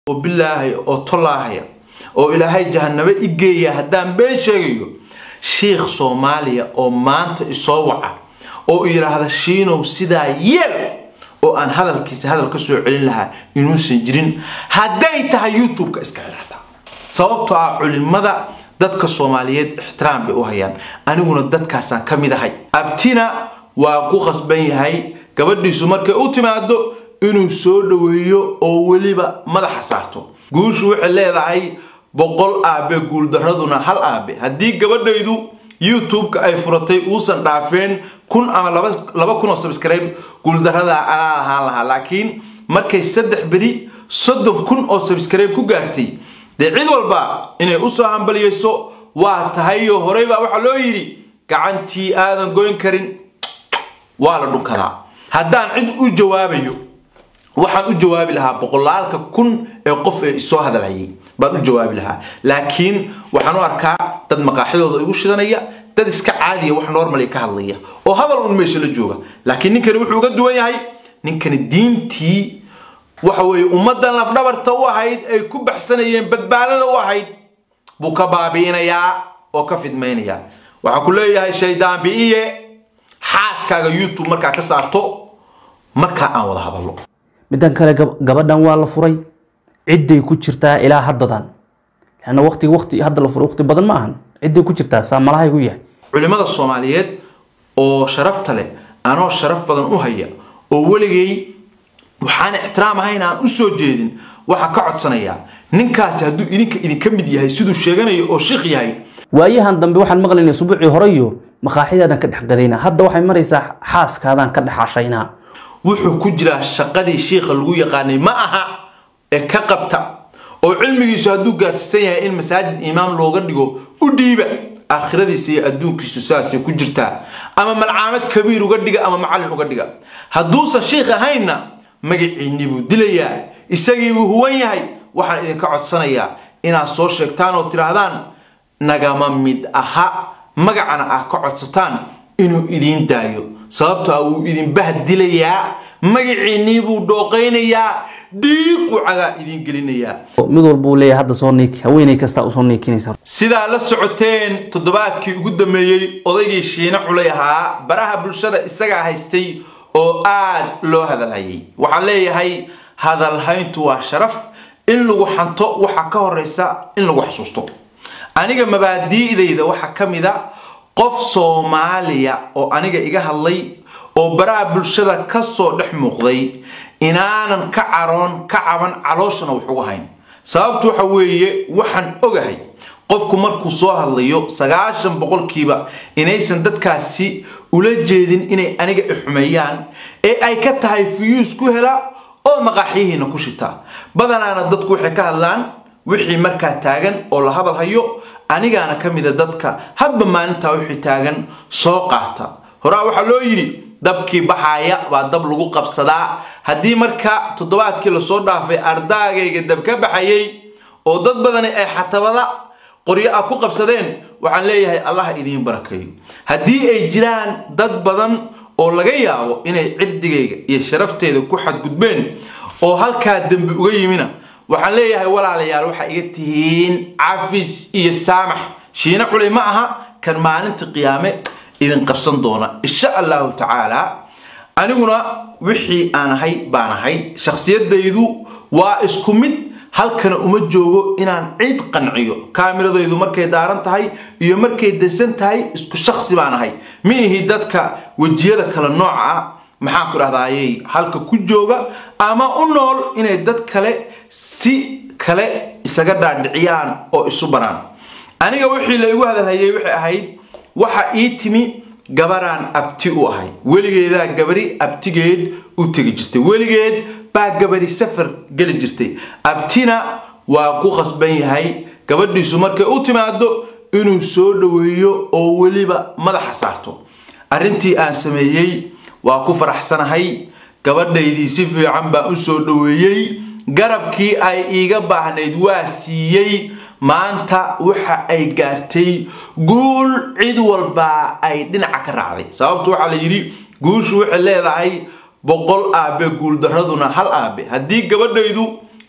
oo bilaahaya oo tollaahaya oo ilaahay jahanabo i geeya haddaan been sheegayo shiikh soomaaliya oo maanta isoo waca oo yidhaahda shiinow sidaa yeel oo aan hadalkiisa hadal ka soo celin lahaa inuusan jirin hadday tahay youtube-ka iska xirata sababtoo ah culimada dadka soomaaliyeed ixtiraam bay u hayaan aniguna dadkaasaan ka mid ahay abtina waa ku khasban yahay gabadhiisu markay u timaado inuu soo dhoweeyo oo weliba madaxa saarto guushu waxay leedahay boqol aabe guuldaraduna hal aabe haddii gabadhaydu youtube-ka ay furatay uusan dhaafeen kun ama laba kun oo subscribe guuldarada anaa lahaan lahaa laakiin markay saddex beri soddon kun oo subscribe ku gaartay dee cid walba inay usoo hambaliyeyso waa tahayo horey baa waxaa loo yidhi gacantii aadan goyn karin waa la dhunkadaa haddaan cid u jawaabayo waxaan u jawaabi lahaa boqolaalka kun ee qof ee isoo hadalhayay baan u jawaabi lahaa laakiin waxaan u arkaa dad maqaaxidooda igu shidanaya dad iska caadiya wax normal ka hadlaya oo hadal un meesha la jooga laakiin ninkani wuxuu uga duwan yahay ninkani diintii waxa weeye ummaddan lafdhabarta u ahayd ay ku baxsanayeen badbaadada u ahayd buu ka baabi'inayaa oo ka fidmaynayaa waxaa ku leeyahay shaydaan bi'iye xaaskaaga youtube markaa ka saarto markaa aan wada hadallo middan kale gabadhan waa la furay cidday ku jirtaa ilaa haddadan lanna waqti waqti hadda la furay waqti badan ma ahan cidday ku jirtaa saamalahay ku yahay culimmada soomaaliyeed oo sharafta leh anoo sharaf badan u haya oo weligay waxaan ixtiraam ahayn aan u soo jeedin waxaa ka codsanayaa ninkaasi hadduu idinka idinka mid yahay siduu sheeganayo oo shiikh yahay waayahan dambe waxaan maqlaynay subuucii horeyo makaaxidaadan ka dhex gadayna hadda waxay maraysaa xaaskaadaan ka dhex hashaynaa wuxuu ku jiraa shaqadii shiikha lagu yaqaanay ma aha ee ka qabta oo cilmigiisu hadduu gaarsiisan yahay in masaajid imaam looga dhigo u dhiiba aakhiradiisa iyo adduunkiisu saasay ku jirtaa ama malcaamad kabiir uga dhiga ama macallin uga dhiga hadduusan shiikh ahaynna magaciinni buu dilayaa isagiibuu huwan yahay waxaan idinka codsanayaa inaad soo sheegtaan oo tidhaahdaan nagama mid aha magacana ah ka codsataan inuu idiin daayo sababto ah wuu idin bahdilayaa magaciinnii buu dhooqaynayaa dhiiqu cagaa idiin gelinayaa mid walbuu leeyahay hadda soo niiki haweeney kastaa usoo niikinaysa sidaa la socoteen toddobaadkii ugu dambeeyey odaygii shiine culay ahaa baraha bulshada isagaa haystay oo aad loo hadalhayay waxaan leeyahay hadalhayntu waa sharaf in lagu xanto waxaa ka horeysa in lagu xasuusto aniga mabaadi'dayda waxaa ka mid a qof soomaaliya oo aniga iga hadlay oo baraha bulshada kasoo dhex muuqday inaanan ka caroon ka caban calooshana wax uga hayn sababtu waxa weeye waxaan ogahay qofku markuu soo hadlayo sagaashan boqolkiiba inaysan dadkaasi ula jeedin inay aniga ixumeeyaan ee ay ka tahay fiyuus ku hela oo maqaaxyihiina ku shita badanaana dadku waxay ka hadlaan wixii markaa taagan oo la hadal hayo anigaana ka mida dadka hadba maalintaa wixii taagan soo qaata horaa waxaa loo yidhi dabkii baxaaya baa dab lagu qabsadaa haddii marka toddobaadkii lasoo dhaafay ardaagayga dab ka baxayay oo dad badani ay xatabada qoryo ah ku qabsadeen waxaan leeyahay allah idiin barakeeyo haddii ay jiraan dad badan oo laga yaabo inay cirdigayga iyo sharafteeda ku xadgudbeen oo halkaa dembi uga yimina waxaan leeyahay walaalayaal waxaa iga tihiin cafis iyo saamax shiine culay ma aha kan maalinta qiyaame idin qabsan doona insha allahu tacaala aniguna wixii aan ahay baan ahay shakhsiyadaydu waa isku mid halkana uma joogo inaan cid qanciyo kaamiradaydu markay daaran tahay iyo markay dansan tahay isku shaksi baan ahay ma ihi dadka wejiyada kale nooca ah maxaan ku dhahdaayey halka ku jooga ama u nool inay dad kale si kale isaga dhaadhiciyaan oo isu baraan aniga wixii la igu hadalhayay waxay ahayd waxa ii timi gabaraan abti u ahay weligeedaa gabari abtigeed u tegi jirtay weligeed baa gabari safar geli jirtay abtina waa ku khasban yahay gabadhiisu markay u timaado inuu soo dhoweeyo oo weliba madaxa saarto arrintii aan sameeyey waa ku faraxsanahay gabadhaydii si fiican baan u soo dhoweeyey garabkii ay iiga baahnayd waa siiyey maanta waxa ay gaartay guul cid walba ay dhinaca ka raacday sababtu waxaa la yidhi guushu waxay leedahay boqol aabe guuldaraduna hal aabe haddii gabadhaydu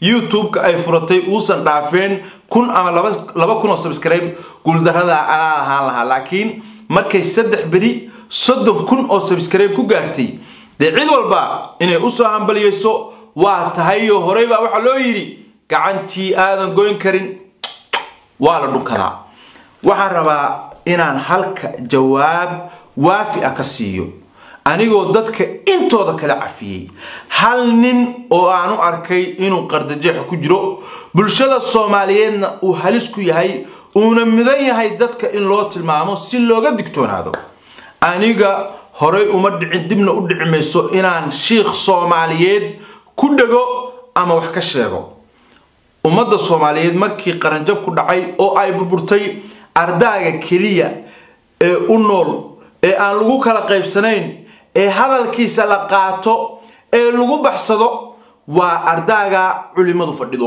youtube-ka ay furatay uusan dhaafeen kun ama laba kun oo subscribe guuldarada anaa lahaan lahaa laakiin markay saddex beri soddon kun oo subscribe ku gaartay dee cid walba inay usoo hambaliyeyso waa tahayo horey baa waxaa loo yidhi gacantii aadan goyn karin waa la dhunkadaa waxaan rabaa inaan halka jawaab waafi ah ka siiyo anigoo dadka intooda kala cafiyey hal nin oo aan u arkay inuu qardajeex ku jiro bulshada soomaaliyeedna uu halis ku yahay uuna mudan yahay dadka in loo tilmaamo si looga digtoonaado aniga horey uma dhicin dibna u dhici mayso inaan shiikh soomaaliyeed ku dhego ama wax ka sheego ummadda soomaaliyeed markii qaranjab ku dhacay oo ay burburtay ardaaga keliya ee u nool ee aan lagu kala qaybsanayn ee hadalkiisa la qaato ee lagu baxsado waa ardaaga culimadu fadhido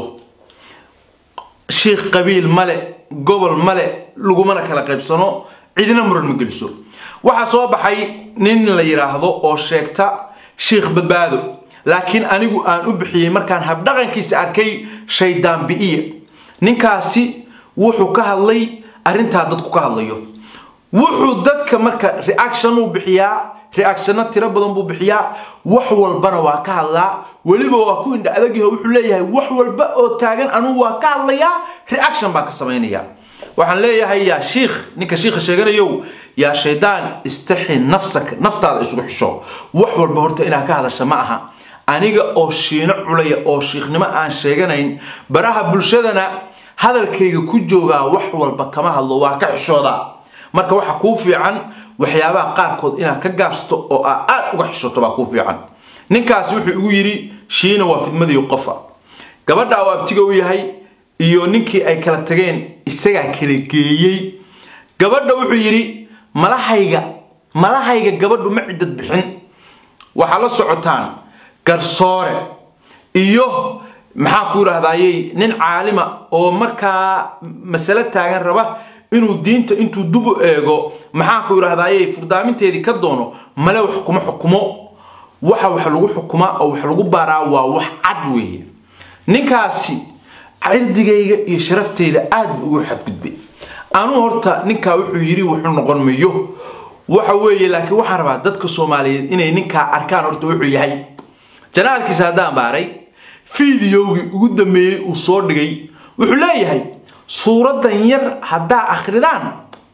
shiikh qabiil male gobol male lagumana kala qaybsano cidina muran ma geliso waxaa soo baxay nin la yidhaahdo oo sheegta shiikh badbaado laakiin anigu aan u bixiyey markaan habdhaqankiisa arkay shaydaan bi'iya ninkaasi wuxuu ka hadlay arrintaa dadku ka hadlayo wuxuu dadka marka reaction uu bixiyaa reactionna tiro badan buu bixiyaa wax walbana waa ka hadlaa weliba waa ku indha adagyaho wuxuu leeyahay wax walba oo taagan anugu waa ka hadlayaa reaction baa ka samaynaya waxaan leeyahay yaa shiikh ninka shiikha sheeganayow yaa shaydaan istaxi nafsaka naftaada isugu xisho wax walba horta inaad ka hadasha ma aha aniga oo shiino culaya oo shiikhnimo aan sheeganayn baraha bulshadana hadalkayga ku joogaa wax walba kama hadlo waa ka xishoodaa marka waxa kuu fiican waxyaabaha qaarkood inaad ka gaabsato oo aa aad uga xishoto baa kuu fiican ninkaasi wuxuu igu yidhi shiina waa fidmadii qofa gabadha oo abtiga u yahay iyo ninkii ay kala tageen isagaa kala geeyey gabadha wuxuu yidhi malahayga malahayga gabadhu ma ciddad bixin waxaa la socotaan garsoore iyo maxaan ku yidhaahdayey nin caalima oo markaa masale taagan raba inuu diinta intuu dubu eego maxaan ku yidhaahdayey furdaaminteedii ka doono male wax kuma xukumo waxa wax lagu xukumaa oo wax lagu baaraa waa wax cad weeye ninkaasi cirdigayga iyo sharafteyda aad buu ugu xadgudbay anuu horta ninkaa wuxuu yidhi wuxuu noqon mayo waxa weeye laakiin waxaan rabaa dadka soomaaliyeed inay ninkaa arkaan horta wuxuu yahay janaalkiisa haddaan baaray fideogii ugu dambeeyey uu soo dhigay wuxuu leeyahay suuraddan yar haddaa akhridaan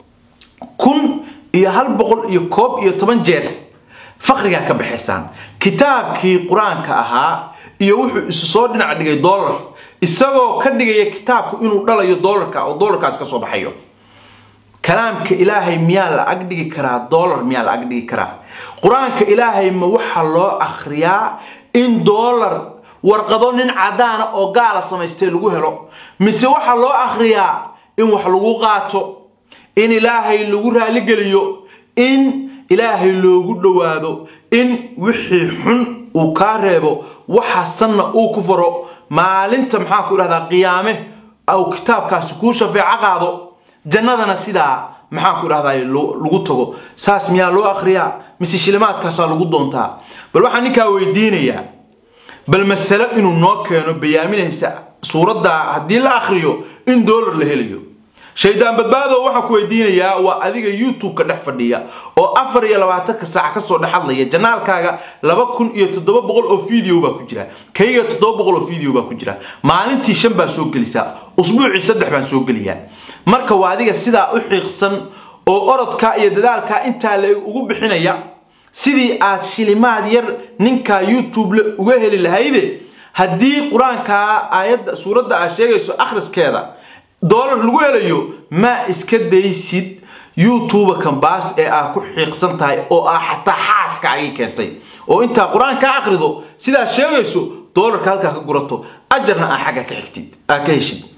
kun iyo hal boqol iyo koob iyo toban jeer faqrigaa ka baxaysaan kitaabkii qur-aanka ahaa iyo wuxuu isu soo dhinac dhigay dollar isagoo ka dhigaya kitaabku inuu dhalayo dollarka oo dollarkaas ka soo baxayo kalaamka ilaahay miyaa la ag dhigi karaa dollar miyaa la ag dhigi karaa qur-aanka ilaahay ma waxaa loo akhriyaa in dollar warqado nin cadaana oo gaala samaystay lagu helo mise waxaa loo akhriyaa in wax lagu qaato in ilaahay lagu raaligeliyo in ilaahay loogu dhowaado in wixii xun uu kaa reebo waxaasanna uu ku faro maalinta maxaa ku idhahdaa qiyaame au kitaabkaasi kuu shafeeco qaado jannadana sidaa maxaa ku idhahdaa lagu tago saas miyaa loo akhriyaa mise shilimaadkaasaa lagu doontaa bal waxaan ninkaa weydiinayaa bal masalo inuu noo keeno bayaaminaysa suuraddaa haddii la akhriyo in dollar la helayo shaydaan badbaado waxaan ku weydiinayaa waa adiga youtube-ka dhex fadhiya oo afar iyo labaatanka saac kasoo dhex hadlaya janaalkaaga laba kun iyo toddoba boqol oo video baa ku jira kayga toddoba boqol oo video baa ku jira maalintii shan baa soo gelisaa usbuucii saddex baan soo geliyaa marka waa adiga sidaa u xiiqsan oo orodkaa iyo dadaalkaa intaa la ugu bixinaya sidii aad shilimaad yar ninkaa youtube le uga heli lahayde haddii qur-aankaa aayadda suuradda aad sheegayso akhriskeeda dollar lagu helayo maa iska daysid youtube kambaas ee aad ku xiiqsan tahay oo ah xataa xaaska agii keentay oo intaa qur-aan ka akhrido sidaad sheegayso dollarka halkaa ka gurato ajarna aa xagga ka xigtid aa ka heshid